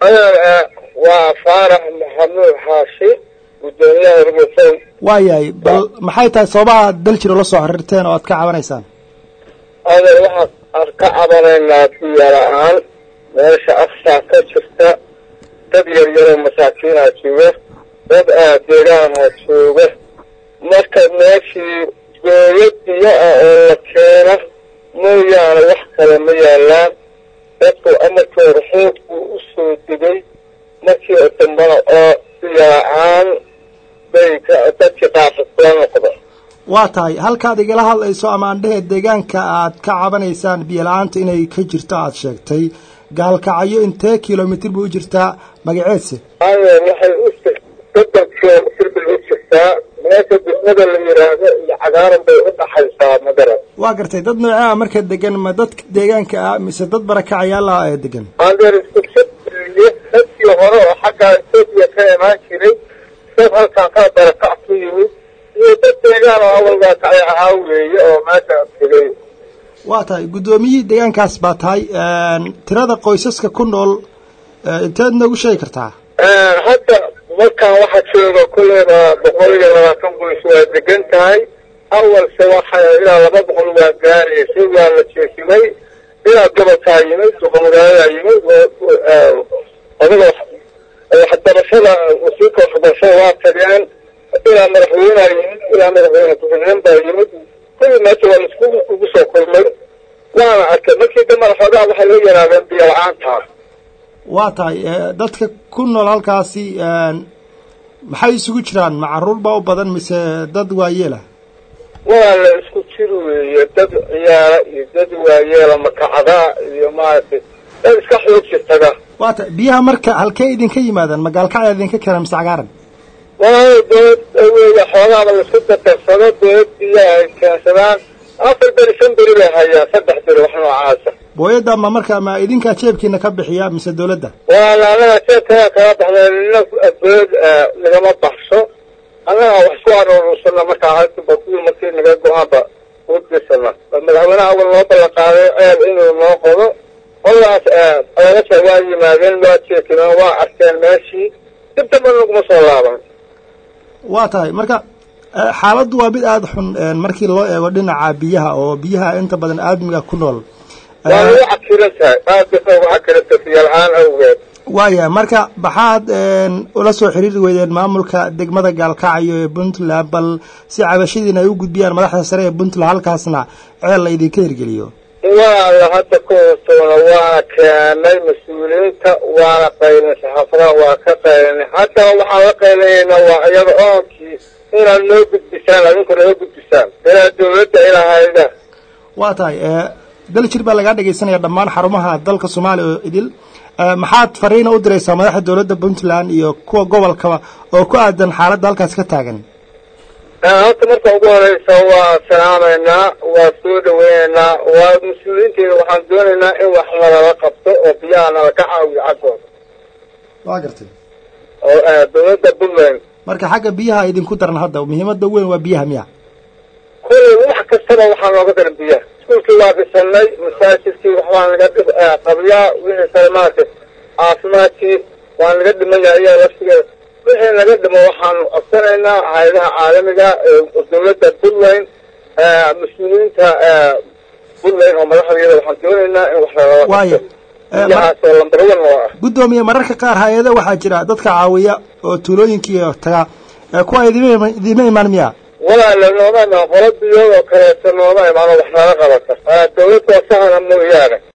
waa faarax maxamuud xaashi gudoomiyaha rugsan waayahay bal maxay tahay sababaha dal jiro la soo xiriirteen oo aad ka cabanaysaan adeer waxaan ka cabanaynaa biyo la-aan meesha afsaa ka jirta dad yaryaroo masaakiinaa jooga dad deegaanha jooga marka meeshii gooyo biyo ah oo la keena mooyaane wax kale ma yaalaan dadku amarkii hore xoog buu u soo degay markii dambana oo biyo la-aan bay dadkii qaafad kula noqda waa tahay halkaad igala hadlayso ama andhehe deegaanka aad ka cabanaysaan biyo la-aanta inay ka jirto aad sheegtay gaalkacyo intee kilomitr bay u jirtaa magaceedse adeer waxay u soddon kilomitr bay u jirtaa meesha degmada la yidhaahdo iyo cagaaran bay u dhaxaysaa magarad waa gartay dad noocee ah marka degan ma dadka deegaanka ah mise dad barakacayaal ah ee degan adeer iskusabiye dadkii hore oo xagga etoobiya ka imaan jiray dad halkaan ka barakac ku yimid iyo dad deegaan oo awalgaa kacay ahaa weeye oo meesha tegay waa tahay guddoomiyihii deegaankaas baa tahay tirada qoysaska ku nool inteed noogu sheegi kartaa hadda markaan waxaa jooga kulleyba boqol iyo labaatan qoys waa degan tahay awalse waxa ilaa laba boqol waa gaaraysay waa la jeesimay ilaa gobolkaa yimid duqamagaaladaa yimid odaga waxbarashada wasiirka waxbarashada waa tageen ilaa madaxweyneha yimid ilaa madaxweyne ku-xigeen baa yimid kulli meesha waa laisku ugu soo kulmay waana arkay markii dambana xoogaa waxay la yaraadeen biyo la-aantaa waa tahay dadka ku nool halkaasi maxay isugu jiraan ma caruur baa u badan mise dad waayeela waa la isku jir weeye dad ciyaara iyo dad waayeela makacdaa iyo maaragtay dad iska xoog jirtaga waa tahay biyaha marka halkee idinka yimaadaan magaalkacya idinka keenan mise cagaaran walaal dowlad weeye xoogaaba laisku dadarsado dowlad biyaha ay keensadaan afar beri shan beri bay hayaan saddex beri wax noocaasa booyadda ma marka ma idinkaa jeebkiina ka bixiya mise dawladda walaal annaga jeebkaga kaga baxda nina dowlad nagama baxso annaga wax isku aruursana markaa hadbakul markii naga go-aanba udisana madaxweynaha awal noo ballan qaaday ceel inuu noo qodo qoladaas odagasha waa yimaadeen waa jeekimeen waa arkeen meeshii dib damba naguma soo laaban waa tahay marka xaaladdu waa mid aada xun markii loo eego dhinaca biyaha oo biyaha inta badan aadmiga ku nool waa lagu cakiran tahay aad bay ugu cakirantahay biyo la-aan awgeed waaya marka maxaad ula soo xiriiri weydeen maamulka degmada gaalkacyo ee puntland bal si cabashadiina ay u gudbiyaan madaxda sare ee puntland halkaasna ceel la idinka hirgeliyo waala hadda ku hoostoona waana keenay mas-uuliyiinta waana qaylinay saxaafadaha waa ka qaylinay haddana waxaan la qaylinaynaa waa iyada oonkii inaad noo gudbisaan adinku noo gudbisaan ilaa dawladda ilaa hayda waa tahay dal jir baa lagaa dhegaysanaya dhammaan xarumaha dalka soomaaliya oo idil maxaad fariina u diraysaa madaxda dowladda puntland iyo kuwa gobolkaba oo ku aadan xaaladda halkaas ka taagan horta marka ugu horeysa waa salaamaynaa waa soo dhaweynaynaa waa mas-uuliyiinteeda waxaan doonaynaa in wax nalala qabto oo biyaha nala ka caawiyo xaggooda waa gartay oo dowladda puntland marka xagga biyaha idinku daran hadda muhiimada weyn waa biyaha miya kulli wax kastaba waxaa nooga daran biyaha iskuulkii waa dhisanay masaajidkii waxbaa naga dhib qabiyaa wixii kale maaragtay caafimaadkii waa naga dhiman yahay iyaa laftigeeda wixii naga dhimo waxaanu codsanaynaa hay-adaha caalamiga dowladda puntland mas-uuliyiinta puntland oo madaxdeeda waxaan doonaynaa in wax nalala waaya biyahaasoo lambar one oo ah guddoomiye mararka qaar hay-ada waxaa jira dadka caawiya oo tuulooyinkii taga kuwa idima idima imaan miya walaala nooma imaan qolo biyood oo kaleeto nooma imaano wax nala qabata dowladda sahana mooyaane